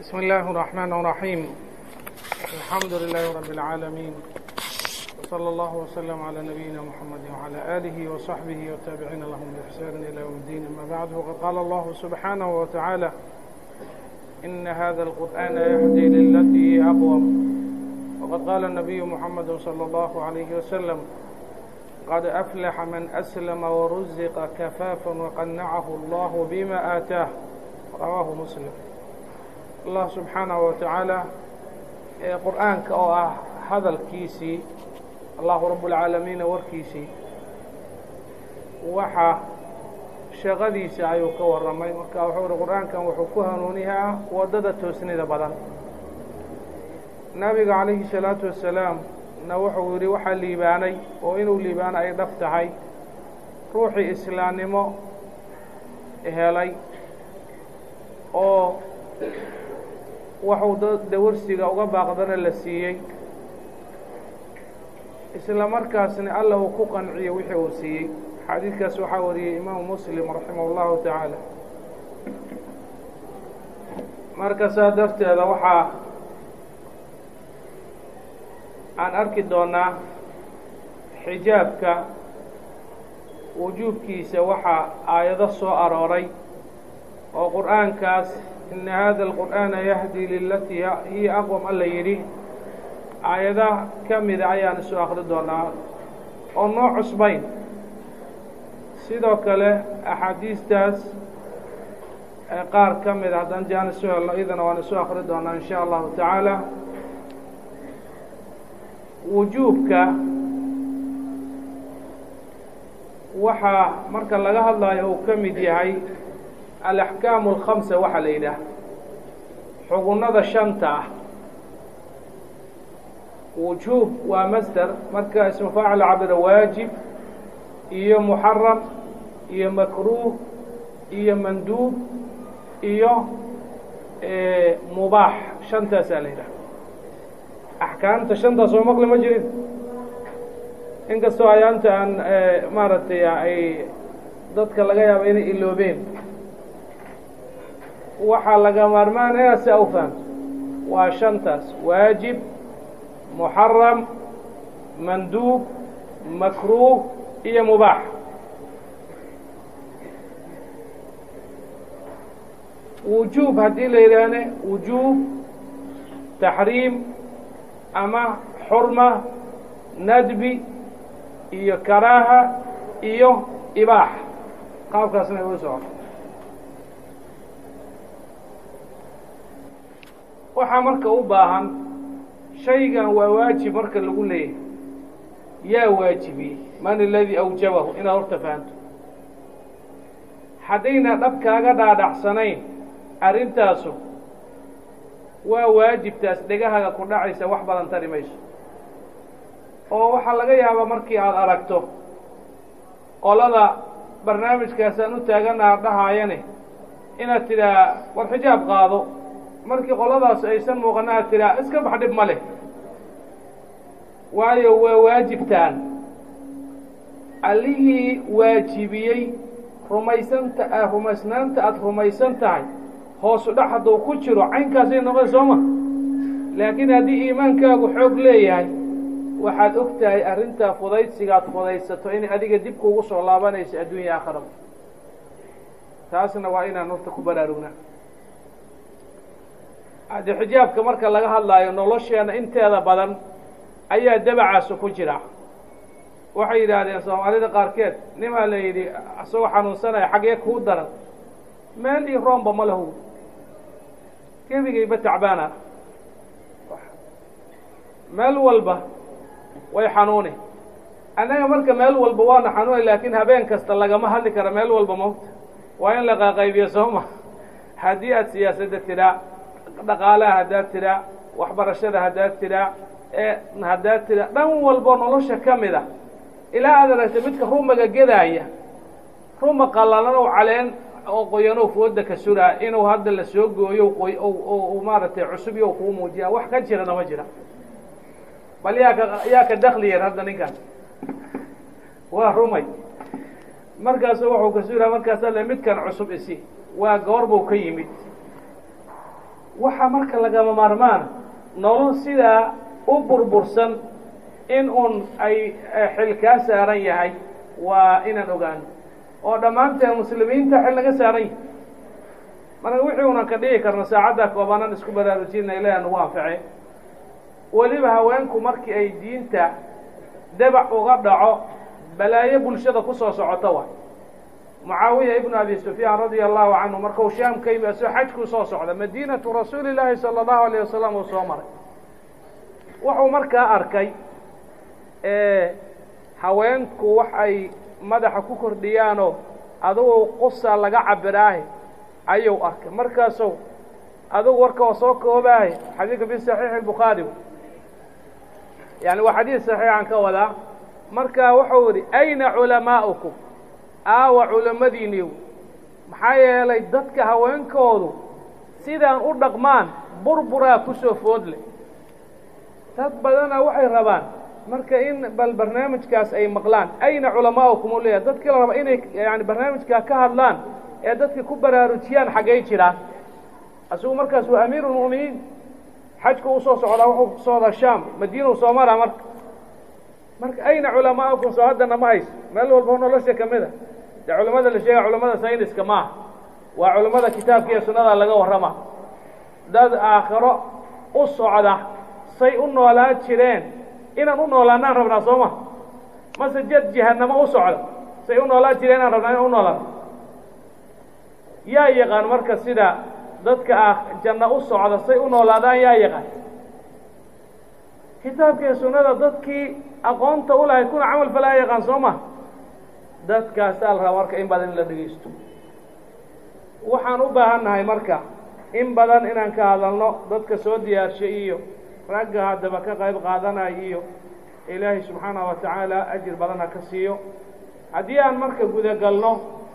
بسم الله الرحمن الرحيم الحمد لله رب العالمين وصلى الله وسلم على نبينا محمد وعلى آله وصحبه والتابعين لهم بإحسان إلى يوم الدين أما بعد وقد قال الله سبحانه وتعالى إن هذا القرآن يهدي للتي هي أقوم وقد قال النبي محمد صلى الله عليه وسلم قد أفلح من أسلم ورزق كفافا وقنعه الله بما آتاه رواه مسلم allah subxaanahu wa tacaala ee qur-aanka oo ah hadalkiisii allahu rabbulcaalamiina warkiisii waxa shaqadiisa ayuu ka warramay marka wuxuu uhi qur-aankan wuxuu ku hanuuniyaa waddada toosnida badan nabiga calayhi salaatu wasalaam na wuxuu yidhi waxaa liibaanay oo inuu liibaano ay dhab tahay ruuxii islaamnimo helay oo waxuu dawarsiga uga baaqdana la siiyey isla markaasna alla uu ku qanciyo wixii uu siiyey xadiidkaas waxaa wariyey imaamu muslim raximah اllahu tacaala marka saa darteeda waxaa aan arki doonaa xijaabka wujuubkiisa waxaa aayado soo arooray oo qur'aankaas ina hada alqur'aana yahdi lilatii hiya aqwam alla yidhi aayada ka mida ayaan isu akri doonaa oo noo cusbayn sidoo kale axaadiistaas qaar ka mida haddaan jaan isu helno idana waan isu akri doonaa in sha allahu tacaala wujuubka waxaa marka laga hadlayo uu ka mid yahay alaxkaamu alkhamsa waxaa la yidhaah xugunnada shanta ah wujuub waa masder marka ismu faacil cabira waajib iyo muxaram iyo makruuh iyo manduub iyo mubaax shantaasaa la yidhaha axkaamta shantaas oo maqli ma jirin inkastoo ayaanta aan maaragtay ay dadka laga yaabo inay iloobeen waxaa laga maarmaanaya si au fahamto waa shantaas waajib muxaram manduub makruuh iyo mubaax wujuub haddii la yidhaahne wujuub taxriim ama xurma nadbi iyo karaaha iyo ibaax qaabkaasna igu socoto waxaa marka u baahan shaygan waa waajib marka lagu leeyahay yaa waajibiyey man aladii awjabahu inaad horta fahanto haddayna dhab kaaga dhaadhacsanayn arrintaasu waa waajibtaas dhegahaga ku dhacaysa wax badan tari mayso oo waxaa laga yaabaa markii aada aragto qolada barnaamijkaasaan u taaganaha dhahaayane inaad tidhaa war xijaab qaado markii qoladaas aysan muuqana aad tidhaa iska bax dhib ma leh waayo waa waajibtaan allihii waajibiyey rumaysanta rumaysnaanta aada rumaysan tahay hoosu dhax hadduu ku jiro caynkaasay noqon soo ma laakiin haddii iimaankaagu xoog leeyahay waxaad og tahay arrintaa fudaydsigaad fudaysato inay adiga dib kuugu soo laabanayso adduunya aakhiraba taasna waa inaan horta ku baraarugnaa haddi xijaabka marka laga hadlaayo nolosheena inteeda badan ayaa dabacaasu ku jira waxay yidhaahdeen soomaalida qaarkeed nimaa la yidhi isagoo xanuunsanaya xaggee kuu daran meel iyo roomba ma lahu gebigayba tacbaana meel walba way xanuuni annaga marka meel walba waana xanuunay laakiin habeen kasta lagama hadli kara meel walba mawta waa in la qaqaybiyo sooma haddii aad siyaasadda tidhaa dhaqaalaha haddaad tidhaa waxbarashada haddaad tidhaa ee haddaad tidhaa dhan walbo nolosha ka mid a ilaa aad aragta midka rumaga gedaaya ruma qallalan oo caleen oo qoyanow fooda ka suraa inuu hadda la soo gooyo qoy maaragtay cusub iyo kuu muujiyaa wax ka jirana ma jira bal yaa ka yaa ka dakli yar hadda ninkan waa rumay markaasu wuxuu ka suraa markaasa le midkan cusub isi waa goor buu ka yimid waxaa marka lagama maarmaan nolol sidaa u burbursan in uun ay xil kaa saaran yahay waa inaan ogaano oo dhammaanteen muslimiinta xil naga saaran yahay marka wixii unan ka dhici karno saacadda koobanan isku baraarujina ilaah nagu anface weliba haweenku markii ay diinta dabac uga dhaco balaayo bulshada kusoo socoto wa mucaawiya ibnu abi sufyaan radia allahu canhu markuu shaam ka yimi asoo xajkuu soo socda madiinatu rasuuli llaahi sala allahu alayh wasalam uu soo maray wuxuu markaa arkay haweenku wax ay madaxa ku kordhiyaanoo adugu qusa laga cabiraahe ayuu arkay markaasuu adugu warka oo soo koobaahe xadiidka fi saxiixi bukhaari yani waa xadiid saxiixan ka wadaa marka wuxuu yihi ayna culamaa'ukum aawa culamadiiniiw maxaa yeelay dadka haweenkoodu sidaan u dhaqmaan burburaa kusoo foodle dad badana waxay rabaan marka in bal barnaamijkaas ay maqlaan ayna culamaa'ukum u leeyahay dadkii la raba inay yani barnaamijkaa ka hadlaan ee dadka ku baraarujiyaan xaggay jiraan isagu markaas waa amiiru lmu'miniin xajku u soo socdaa wuxuu socdaa shaam madiina u soo maraa marka marka ayna culamaa'ukum soo haddana ma hayso meel walba nolosha ka mid a dee culamada la sheega culamada sayniska maaha waa culamada kitaabka iyo sunnada laga warrama dad aakhiro u socda say u noolaa jireen inaan u noolaanaan rabnaa soo ma mase jad jahanamo u socda say u noolaa jireen inaan rabnaa inaan u noolaano yaa yaqaan marka sida dadka ah janno u socda say u noolaadaan yaa yaqaan kitaabka iyo sunnada dadkii aqoonta u lahay kuna camal falaa yaqaan soo ma dadkaasaa la rabaa marka in badan in la dhegaysto waxaan u baahan nahay marka in badan inaan ka hadalno dadka soo diyaarshay iyo ragga haddaba ka qayb qaadanaya iyo ilaahay subxaanahu wa tacaala ajir badan ha ka siiyo haddii aan marka gudagalno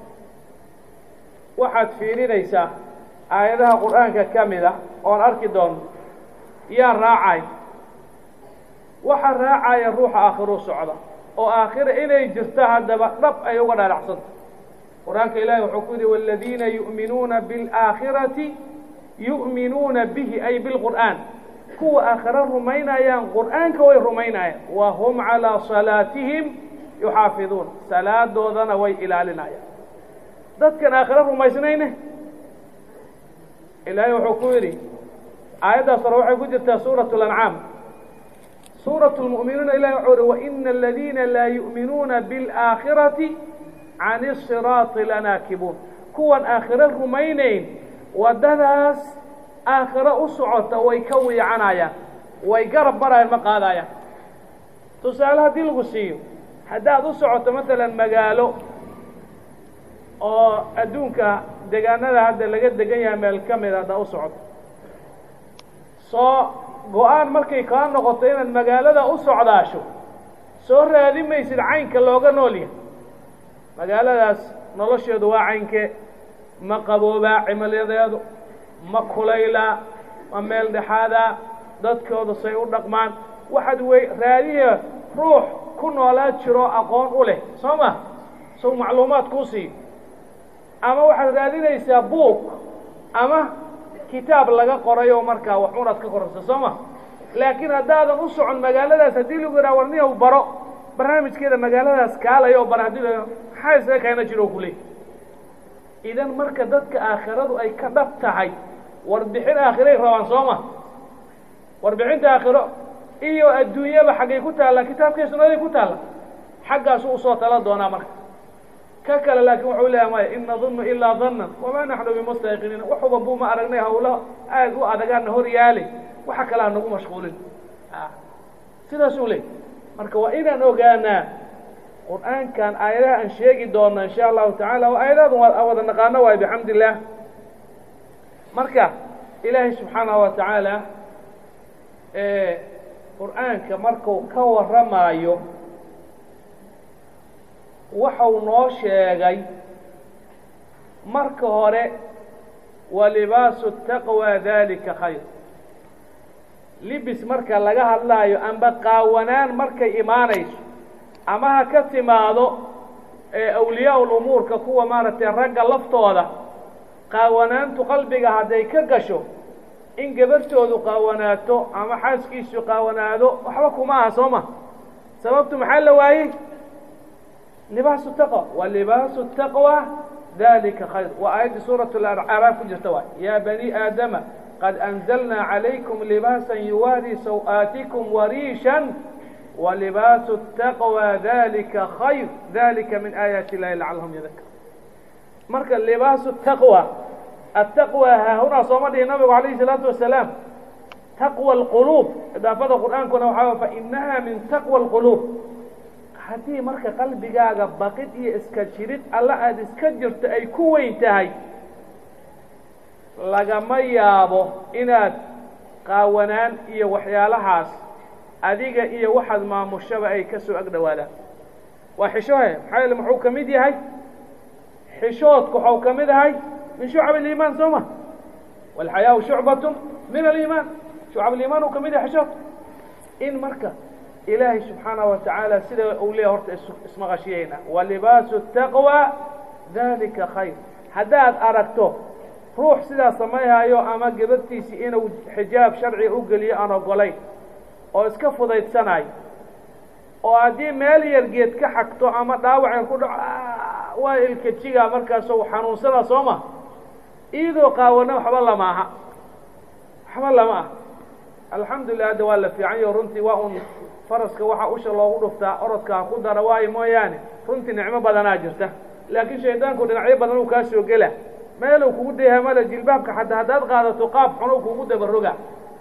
waxaad fiirinaysaa aayadaha qur-aanka ka mid a oon arki doonno yaa raacay waxaa raacaya ruuxa aakhiruu socda oo aakhira inay jirto haddaba dhab ay uga dhaadhacsanta qur-aanka ilaahi wuxuu ku yidhi waaladiina yu'minuuna biاlaakhirati yu'minuuna bihi ay bilqur'aan kuwa aakhiro rumaynayaan qur'aanka way rumaynayaan wa hum calىa salaatihim yuxaafiduun salaadoodana way ilaalinayaan dadkan aakhiro rumaysnayne ilaahay wuxuu ku yidhi aayaddaas hore waxay ku jirtaa suuraة اlancaam suuraة اlmu'minuuna ilahi wuxuu yihi waina aladiina laa yu'minuuna biاlaakhirati can الsiraaطi lanaakibuun kuwan aakhiro rumaynayn waddadaas aakhiro u socota way ka wiicanayaan way garab marayaan ma qaadayaan tusaale haddii lagu siiyo haddaad u socoto maalan magaalo oo adduunka degaanada hadda laga degan yahay meel ka mid haddaa u socoto soo go-aan markay kaa noqoto inaad magaalada u socdaasho soo raadi maysid caynka looga nool yahay magaaladaas nolosheedu waa caynkee ma qaboobaa cimiladeedu ma kulaylaa ma meel dhexaadaa dadkooda say u dhaqmaan waxaad wey raadiya ruux ku noolaa jiro aqoon u leh soo ma sow macluumaad kuu siiyo ama waxaad raadinaysaa buug ama kitaab laga qoray oo markaa wax unaad ka korayso soo ma laakiin haddaadan u socon magaaladaas haddii lagu yidhaha war niyow baro barnaamijkeeda magaaladaas kaalaya oo bara haddii la maxaa isaga keena jiro kuley idan marka dadka aakhiradu ay ka dhab tahay warbixin aakhiray rabaan soo ma warbixinta aakhiro iyo adduunyaba xaggay ku taalla kitaabkay sunnaday ku taalla xaggaasu usoo tala doonaa marka ka kale laakiin wuxuu leeyahay maya in nadunnu ilaa dannan wamaa naxnu bimustayqiniin waxuba buu ma aragnay hawlo aad u adagaana hor yaali waxa kale ha nagu mashquulin sidaasuu leey marka waa inaan ogaanaa qur-aankan aayadaha aan sheegi doona insha allahu tacaala oo aayadadan waa wada naqaano waay bixamdi illaah marka ilaahay subxaanahu wa tacaala qur-aanka marku ka warramaayo waxau noo sheegay marka hore wa libaasu taqwa dalika khayr libis marka laga hadlaayo amba qaawanaan markay imaanayso ama ha ka timaado awliyaa lumuurka kuwa maaragtay ragga laftooda qaawanaantu qalbiga hadday ka gasho in gabartoodu qaawanaato ama xaaskiisu qaawanaado waxba kuma aha soo ma sababtu maxaa la waayey libaasu taqwa wa libaasu taqwa dalika khayr waa aayaddii suurat acraaf ku jirta waay yaa bani aadama qad anzalnaa calaykum libaasan yuwaari saw-aatikum wariishan walibaasu taqwa dalika khayr dalika min aayaati illahi lacalahum yadakar marka libaasu taqwa attaqwa haahunaa sooma dhihi nabigu alayhi salaatu wasalaam taqwa alquluub idaafada qur'aankuna waxaa fainaha min taqwa alquluub haddii marka qalbigaaga baqid iyo iska jirid alla aada iska jirto ay ku weyn tahay lagama yaabo inaad qaawanaan iyo waxyaalahaas adiga iyo waxaad maamushaba ay ka soo ag dhowaadaan waa xishohe maxaa yeele muxuu ka mid yahay xishoodku waxau ka mid ahay min shucab aliimaan soo ma walxayaau shucbatu min aliimaan shucab aliimaan uu ka mid yahay xishoodku in marka ilaahay subxaanaه wa tacaala sida uu leeya horta ismaqashiyeyna walibaasu taqwa dalika khayr haddaad aragto ruux sidaa samayhayo ama gabadtiisi inuu xijaab sharciga u geliyo aan ogolayn oo iska fudaydsanayo oo haddii meel yar geed ka xagto ama dhaawac yar ku dhaco waa ilkajiga markaasoo xanuunsana soo ma iyadoo qaawana waxba lama aha waxba lama ah alxamdulilah hadda waa la fiican yaho runtii waa un faraska waxaa usha loogu dhuftaa orodka ha ku dara waayo mooyaane runtii nicmo badanaa jirta laakiin shaydaanku dhinacyo badan uu kaa soo gela meel uu kugu dayaha male jilbaabka xataa haddaad qaadato qaab xun uu kugu dabaroga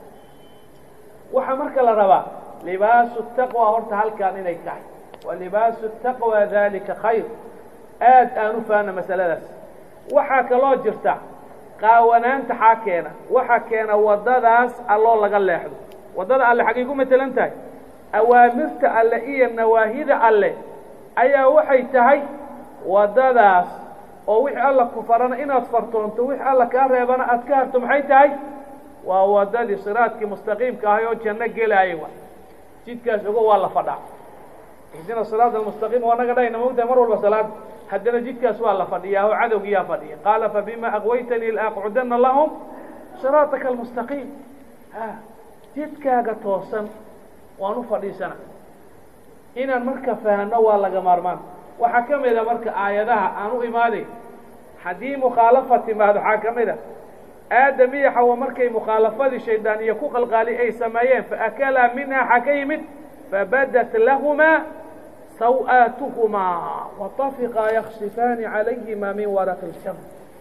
waxaa marka la rabaa libaasu taqwa horta halkaan inay tahay wa libaasu taqwa dalika khayr aad aan u faana masaladaas waxaa kaloo jirta qaawanaanta xaa keena waxaa keena waddadaas alloo laga leexdo waddada alle xaggay ku matelan tahay awaamirta alle iyo nawaahida alle ayaa waxay tahay waddadaas oo wixii alla ku farana inaad fartoonto wixii alla kaa reebana aad ka harto maxay tahay waa waddadii siraadkii mustaqiimka ahay oo janno gelaayay wa jidkaas ogo waa la fadhaa ihdina siraat almustaqiim waa naga dhahayna mogtahay mar walba salaad haddana jidkaas waa la fadhiyaa oo cadowgiyaa fadhiya qaala fabima aqwaytanii laaqcudana lahum siraataka almustaqiim a jidkaaga toosan waan u fadhiisana inaan marka fahanno waa laga maarmaan waxaa ka mid a marka aayadaha aan u imaaday haddii mukhaalafa timaado waxaa ka mid a aadam iyo xawa markay mukhaalafadii shaydaan iyo ku qalqaali ay sameeyeen faakalaa minha xaa ka yimid fabadat lahumaa saw-aatuhumaa watafiqaa yaksifaani calayhima min waraqi ljam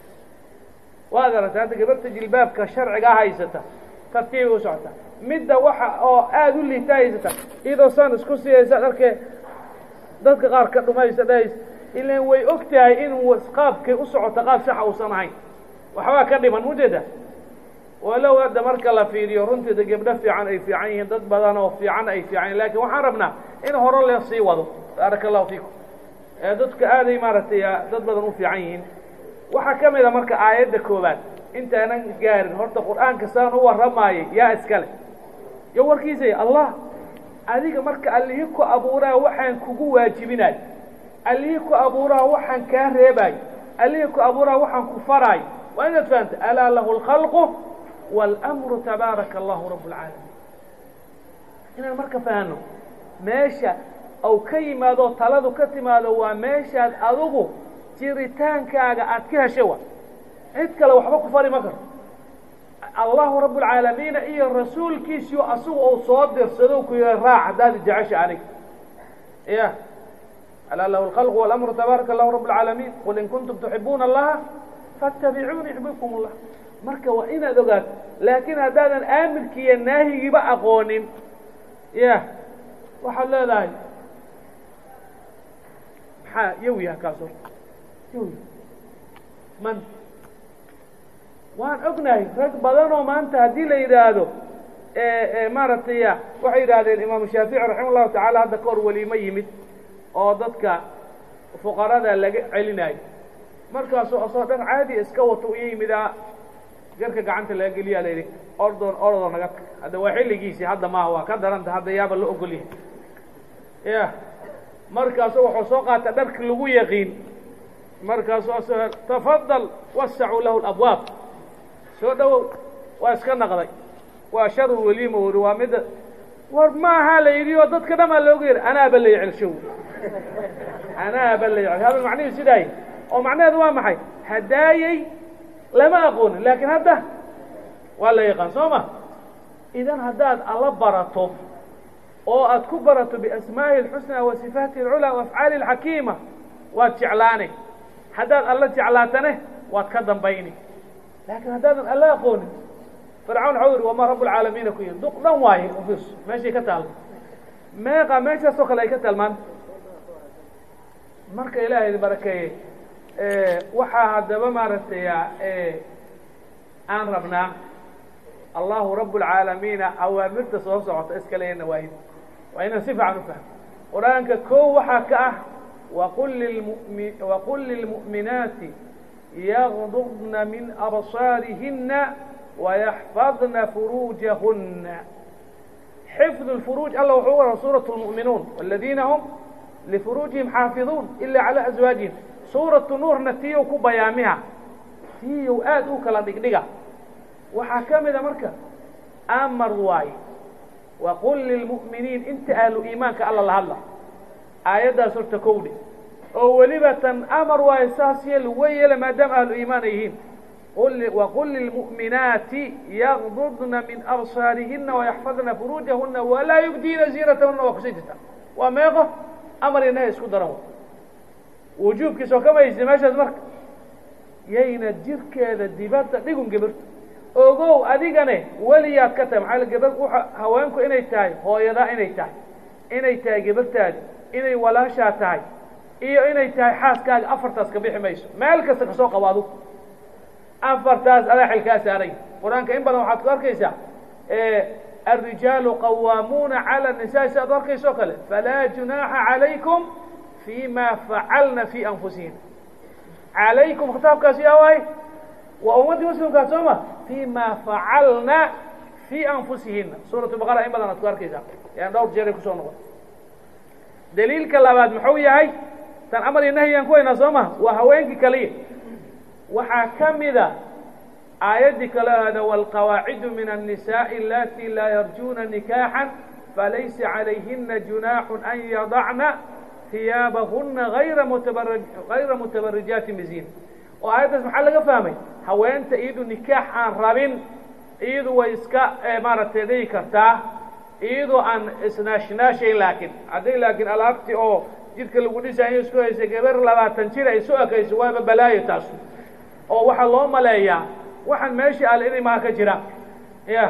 waad aragta hadda gabarta jilbaabka sharcigaa haysata tartiibay u socota midda waxa oo aada u liita haysata iyadoo saan isku siyaysa dharkee dadka qaar ka dhumaysa dhahaysa ilan way og tahay inuu qaabkay u socota qaab saxa uusan ahayn waxbaa ka dhiman mujeeda walow hadda marka la fiiriyo runtiida gebdho fiican ay fiican yihiin dad badan oo fiican ay fiican yihin lakin waxaan rabnaa in hore le sii wado baaraka allahu fiikum ee dadka aaday maaragtay dad badan u fiican yihiin waxaa ka mid a marka aayadda koobaad intaanan gaarin horta qur-aanka saan u warramaayay yaa iskale yo warkiisay allah adiga marka allihii ku abuuraa waxaan kugu waajibinayo allihii ku abuuraa waxaan kaa reebaayo allihii ku abuuraa waxaan ku faraayo waa inaad fahamta alaa lahu اlkhalqu wاlmru tabaaraka allahu rab اlcaalamiin inaan marka fahano meesha ou ka yimaado taladu ka timaado waa meeshaad adigu jiritaankaaga aad ka heshay wa cid kale waxba ku fari ma karto allahu rab اlcaalamiina iyo rasuulkiisiyo asagu ou soo dirsado ku yiha raac haddaad jecesha aniga ya alaa lahu اlkhalq wاlamru tabaaraka allahu rab اlcaalamiin qul in kuntum tuxibuuna allaha faاtabicuuni yuxbibkum اllah marka waa inaad ogaato laakiin haddaadan aamirkiiyo naahigiiba aqoonin ya waxaad leedahay maxaa yow yaha kaas horta yow man waan ognahay rag badan oo maanta haddii la yidhaahdo maaragtay waxay yidhahdeen imaamu shaafici raxima llahu tacaala hadda kahor weliimo yimid oo dadka fuqarada laga celinayo markaasuu asoo dhan caadi iska wato iyo yimidaa garka gacanta laga geliyaa la yidhi ordoon ordoo naga tag hadda waa xilligiisii hadda maaha waa ka daranta hadda yaaba la ogol yahay ya markaasu wuxuu soo qaata dharki lagu yaqiin markaasu asoo tafadal wasacuu lahu labwaab soo dhawow waa iska naqday waa sharu weliima wuri waa midda war maaha la yidhi oo dadka dhamaa looga yidhi anaaba la yecelshow anaaba la yecel hada macnihi sidaay oo macnaheedu waa maxay hadaayey lama aqoonin laakiin hadda waa la yaqaan soo ma idan haddaad alla barato oo aad ku barato biasmaa'ihi اlxusnaa wa sifaatihi اlculaa wa afcaali اlxakiima waad jeclaanay haddaad alla jeclaatane waad ka dambayni laakiin haddaadan alla aqoonin fircawn waxau yidhi wamaa rabb اlcaalamiina ku yidhi duq dhan waaye ofis meeshay ka taal meeqa meeshaasoo kale ay ka taalmaan marka ilaahay barakeeye waxaa haddaba maaragtay aan rabnaa allahu rabb اlcaalamiina awaamirta soo socota iskale nawaahid waa inaan si fiican u fahmo qur-aanka koo waxaa ka ah waqul lilmumi waqul lilmu'minaati yagdubna min absaarihina wayaxfadna furuujahuna xifd اlfuruuj alla wuxuu wara suuraة اlmu'minuun waladiina hum lifuruujihim xaafiduun ila calى aswaajihim suuratu nuurna tiyow ku bayaamiha tiyow aad u kala dhigdhiga waxaa ka mida marka amar waaye waqul lilmu'miniin inta ahlu iimaanka alla la hadla aayaddaas horta kowdhe oo weliba tan amar waaye saas yeel way yeela maadaama ahlu iimaan ay yihiin waqul lilmu'minaati yagdudna min absaarihina wayaxfadna furuujahuna walaa yubdiina ziinatahuna waa kusii jirta waa meeqo amar inaha isku daran wujuubkiis oo kama haysi meeshaas marka yayna jirkeeda dibadda dhigun gebirto ogow adigane weliyaad ka tahay maxaa gabar waa haweenku inay tahay hooyadaa inay tahay inay tahay gabartaadi inay walaashaa tahay iyo inay tahay xaaskaaga afartaas ka bixi mayso meel kasta kasoo qabo adu afartaas adaa xilkaa saaray qur-aanka in badan waxaad ku arkaysaa الrijaalu qawaamuuna calى الnisaءi si aad arkayso o kale falaa junaaxa عalaykum fi ma facalna fi anfusihin عalaykum khitaabkaas yaa waay waa ummaddii muslimkaas soo ma fi ma facalna fi anfusihina suuraة baqara in badan aad ku arkaysaa yan dhowr jeeray kusoo noqon daliilka labaad muxuu yahay tan amar iyo nahyaan ku haynaa soo ma waa haweenkii kaliya waxaa ka mida aayaddii kale ahda wاlqawaacidu min الnisaءi alati laa yarjuna nikaaxa falaysa calayhina junaaxu an yadacna hiyaabahuna ayra mutaba gayra mutabarijaati bziin oo aayaddaas maxaa laga fahmay haweenta iyadu nikaax aan rabin iyadu way iska maaragtay dhigi kartaa iyadoo aan isnaashnaashayn laakiin hadday laakiin alaabti oo jidka lagu dhisayo isku haysa gabar labaatan jir ay soo ekayso waaba balaayo taasu oo waxaa loo maleeyaa waxaan meesha al inay maa ka jiraan ya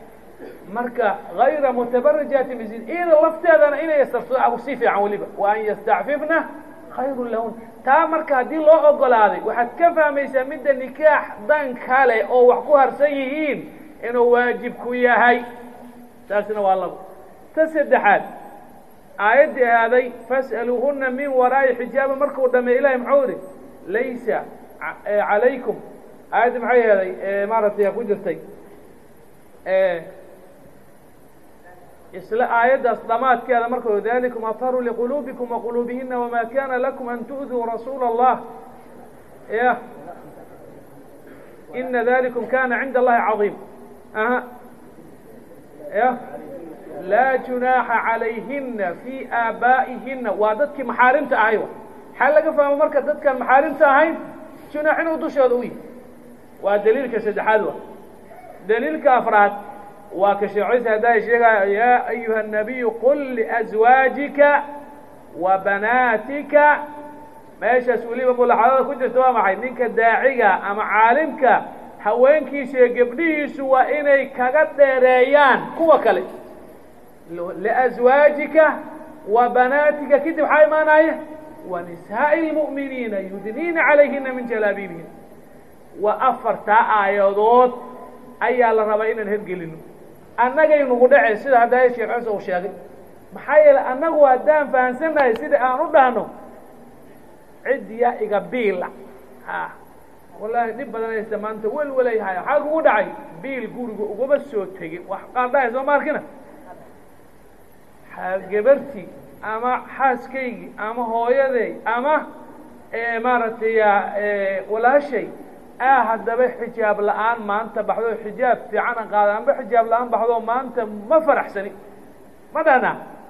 marka gayra mutabarijaati bziin iyada lafteedana inay istarto si fiican weliba wa an yastacfifna khayru lahun taa marka haddii loo ogolaaday waxaad ka fahmaysaa midda nikaax dan kale oo wax ku harsan yihiin inuu waajib ku yahay taasina waa labo ta saddexaad aayaddii ahaaday fas'aluuhuna min waraa'i xijaaba markuu dhameey ilahi muxuu idhi laysa calaykum aayaddii maxay aheeday maaragtay ku jirtay isla aayaddaas dhamaadkeeda marka dalikum aharu liquluubikum waquluubihina wama kana lakum an tu'duu rasuula allah ya ina dalikum kana cinda allahi caظiim aha ya laa junaaxa calayhina fi aabaa'ihina waa dadkii maxaarimta ahay maxaa laga fahmo marka dadkaan maxaarimta ahayn junaax inuu dushooda u yihi waa daliilka saddexaad wa daliilka afraad waa ka sheecaysa haddaa sheegaya yaa ayuha الnabiyu qul liأزwaajika wa banaatika meeshaas weliba mulaxadada ku jirta waa maxay ninka daaciga ama caalimka haweenkiisa iyo gebdhihiisu waa inay kaga dheereeyaan kuwa kale liأزwaajika wa banaatika kadib waxaa imaanaya wa nisaaءi الmuؤminiina yudniina calayhina min jalaabiibihim waa afartaa aayadood ayaa la rabaa inaan hergelino annagay nagu dhacay sida hadda sheekh ciise uu sheegay maxaa yeelay annagu haddaan fahansannahay sida aan u dhahno ciddiyaa iga biila a wallaahi dhib badan haysta maanta welwelay haya maxaa kugu dhacay biil guriga ugama soo tegin wax qaan dhahay soo ma arkina gabartii ama xaaskaygii ama hooyaday ama maaragtay walaashay ah haddaba xijaab la-aan maanta baxdo xijaab fiican an qaada amba xijaab la-aan baxdo maanta ma faraxsani ma dhahna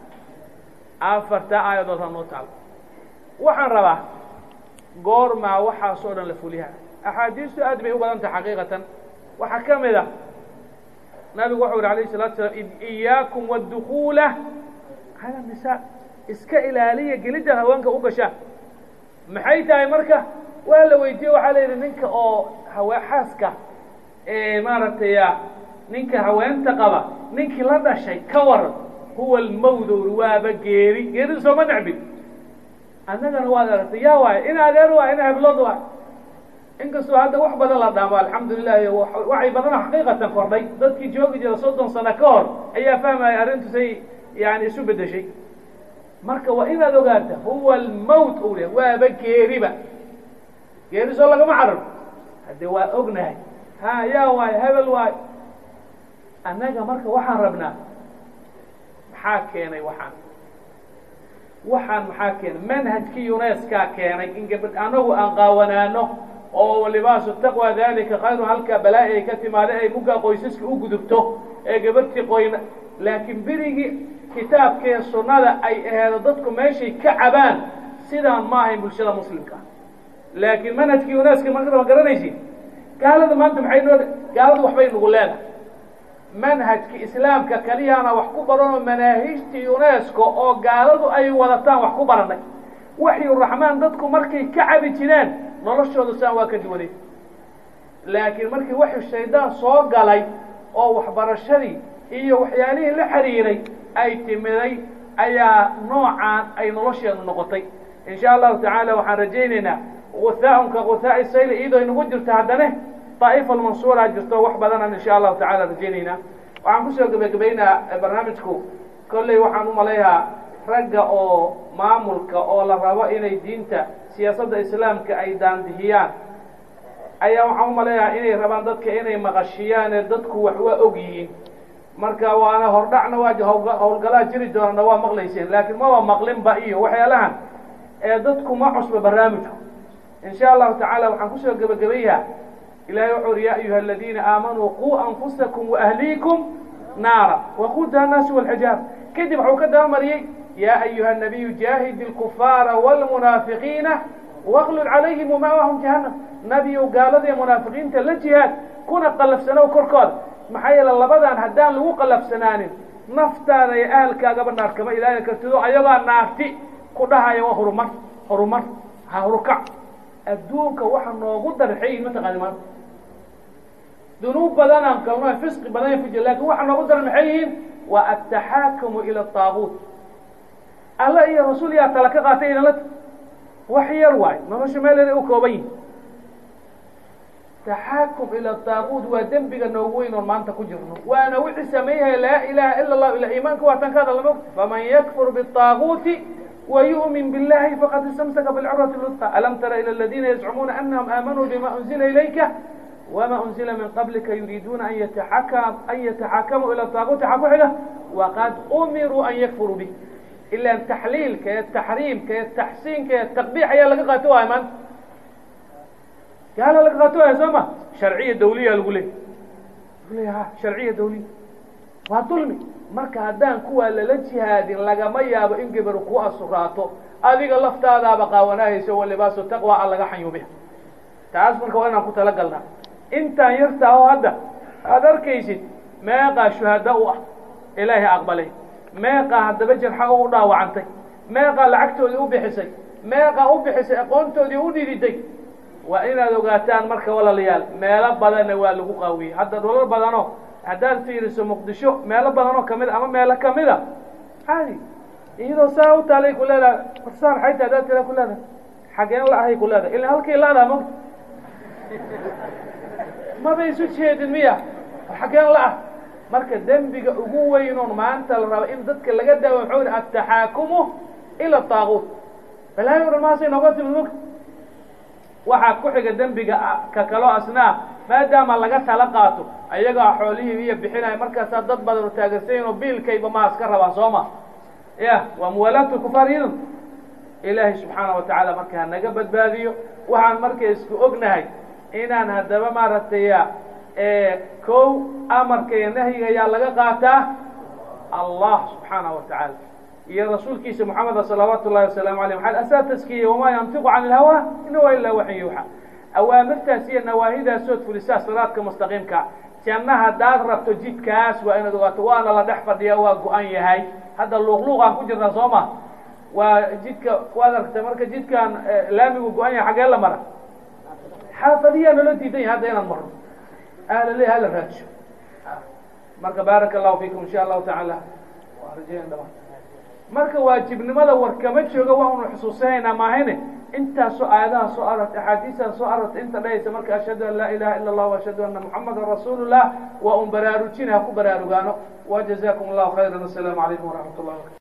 afartaa aayadood ha noo taalo waxaan rabaa goormaa waxaasoo dhan la fuliha axaadiistu aad bay u badan tahay xaqiiqatan waxaa ka mid a nabigu wuxuu yihi alayh الsalatu slaam iyaakum wاdukuula cala nisaa iska ilaaliya gelidda haweenka u gashaa maxay tahay marka waa la weydiiye waxaa la yidhi ninka oo hawe xaaska maaragtay ninka haweenta qaba ninkii la dhashay ka waran huwa almawdowr waaba geeri geerida sooma necbin annagana waad aragtay yaa waayo in adeer waay in heblood waay inkastoo hadda wax badan la dhaamo alxamdulilah waxay badana xaqiiqatan kordhay dadkii joogi jira soddon sano ka hor ayaa fahmaya arrintu say yani isu bedeshay marka waa inaad ogaata huwa almowt u le waaba geeriba geerisoo lagama cararo hadde waa ognahay ha yaa waayo hebel waayo annaga marka waxaan rabnaa maxaa keenay waxaan waxaan maxaa keenay manhajkii uneskaa keenay in gabadh anagu aan qaawanaano oo libaasu taqwa dalika khayru halkaa balaa'i ay ka timaada ay muggaa qoysaska u gudubto ee gabadhtii qoyna laakiin berigii kitaabkee sunnada ay aheedo dadku meeshay ka cabaan sidaan ma ahayn bulshada muslimka laakiin manhajkii uneska marka ma garanaysi gaalada maanta maxay noo gaaladu waxbay nagu leedahay manhajki islaamka keliyaana wax ku baranoo manaahijtii unesco oo gaaladu ay wadataan wax ku baranay waxyu raxmaan dadku markay ka cabi jireen noloshooda saan waa ka duwanay laakiin markii waxyu shaydaan soo galay oo waxbarashadii iyo waxyaalihii la xiriiray ay timiday ayaa noocaan ay nolosheedu noqotay in sha allahu tacaala waxaan rajaynaynaa guthaaun ka guthaa'i sayl iyadoo inagu jirto haddane daa'ifa almansuura jirto wax badanaan in sha allahu tacala rajaynaynaa waxaan kusoo gebagabaynaa barnaamijku kolley waxaan u malayhaa ragga oo maamulka oo la rabo inay diinta siyaasadda islaamka ay daandihiyaan ayaa waxaan u maleeyahaa inay rabaan dadka inay maqashiyaan ee dadku wax waa og yihiin marka waana hordhacna waa howlgalaa jiri doonana waa maqlayseen laakiin maba maqlinba iyo waxyaalahan ee dadku ma cusba barnaamijku in sha allahu tacaala waxaan kusoo gebagabayaa ilahay wuxuu uri ya ayuha aladiina aamanuu quu anfusakum waahliikum naara waquudaha annaasu walxijaar kadib waxuu ka dabamariyey ya ayuha nabiyu jaahid اlkufaara wاlmunaafiqiina waqlul calayhim wamaawahum jahannam nabiyow gaalada ee munaafiqiinta la jihaad kuna qalafsanow korkooda maxaa yeele labadan haddaan lagu qalafsanaanin naftaada iyo ahalkaagaba naar kama ilaalin kartido ayagoo naarti ku dhahaya waa horumar horumar ha horukac adduunka waxa noogu darxeyin mataqaani maanta dunuub badanaan galno fisqi badan fuji lakin waxa noogu daran maxay yihiin waa ataxaakamu ila taaguut alla iyo rasuul yaa tala ka qaatay idinla wax yar waayo nolosha meeleeda u kooban yihin taxaakum ila taaguut waa dembiga noogu weyn oon maanta ku jirno waana wixii sameeyahaya laa ilaha ila allahu ila iimaanka waa tan ka hadal lama faman yakfur bitaaguuti ويؤمن بالله فقد استمسك بالعروة الوثقى ألم تر إلى الذين يزعمون أنهم آمنوا بما أنزل إليك وما أنزل من قبلك يريدون أن يتحكم أن يتحكموا إلى الطاغوت حقوحه وقد أمروا أن يكفروا به إلا التحليل كالتحريم كالتحسين كالتقبيح هي اللي قاتوها يا من قال اللي قاتوها يا سما شرعية دولية الغلي ها شرعية دولية وظلمي marka haddaan kuwaa lala jihaadin lagama yaabo in gabaru ku asuraato adiga laftaadaaba qaawanahayso walibaasu taqwa a laga xanyuubiha taas marka waa inaan ku talagalnaa intaan yartaa oo hadda aada arkaysid meeqaa shuhada u ah ilaahay aqbalay meeqaa haddaba jarxa u dhaawacantay meeqaa lacagtoodii u bixisay meeqaa u bixisay aqoontoodii u dhididay waa inaad ogaataan marka walaalayaal meelo badanna waa lagu qaawiyey hadda dholal badanoo haddaad fiiriso muqdisho meelo badan oo kamid ama meelo kamida caadi iyadoo saa u taalay ku leedahay warsaan xayta haddaad tira ku leedahay xageen la ahay ku leedahay ila halkii la-daa mogta maba isu jeedin miya xageen la ah marka dembiga ugu weynoon maanta la rabo in dadka laga daawo waxuu yihi ataxaakumu ila taaguut balaayo dhan maasay nooga timid mogta waxaa ku xiga dembiga ka kaloo asnaa maadaama laga tala qaato ayagaa xoolihii iyo bixinaya markaasaa dad badan u taagansayin oo biilkayba maa iska rabaan soo ma ya waa muwaalaatu kufaar idan ilaahay subxaana wa tacaala marka hanaga badbaadiyo waxaan marka isku ognahay inaan haddaba maaragtay kow amarka iyo nahyiga ayaa laga qaataa allah subxaanahu watacaala iyo rasuulkiisa moxameda salawaatu ullahi wasalaamu alayh maaa asaa taskiya wamaa yantiqu can ilhawa in huwa ilaa waxin yuuxa awaamirtaas iyo nawaahidaasoood fulisaa siraadka mustaqiimka janna haddaad rabto jidkaas waa inaad ogaato waana la dhex fadhiya waa go-an yahay hadda luuqluuqaan ku jirnaa soo ma waa jidka waad aragta marka jidkan laamigu go-an yahay xaggee la mara xaafadiyaa naloo diidan yahay hadda inaan marno ahlale hala raadsho marka baaraka allahu fiikum insha allahu tacaala waa rajeyn dhamaan marka waajibnimada war kama jooga waa unu xusuusanaynaa maahayne intaasoo aayadaha soo arortay axaadiistan soo arortay inta dhahaysa marka ashhadu an laa ilaha ila allah ashhadu ana muxamadan rasuulu llah waa un baraarujin ha ku baraarugaano wa jazakum allahu khayran assalaamu calaykum waraxmat ullah